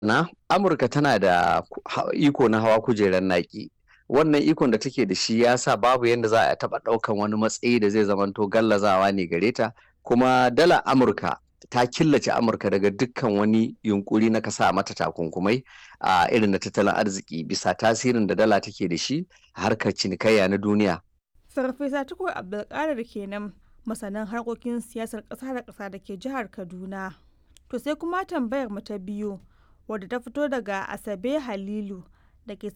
na amurka tana da iko na hawa kujerar naki wannan ikon da take da shi ya sa babu yadda za a taɓa ɗaukan wani matsayi da zai zamanto gallazawa ne gare ta kuma dala amurka ta killace amurka daga dukkan wani yunkuri na kasa mata takunkumai a irin na tattalin arziki bisa tasirin da dala take da shi a harkar cinikayya na duniya farfesa tukur abdulkadir kenan masanin harkokin siyasar ƙasa da ƙasa da ke jihar kaduna to sai kuma tambayar mu ta biyu wadda ta fito daga asabe halilu da ke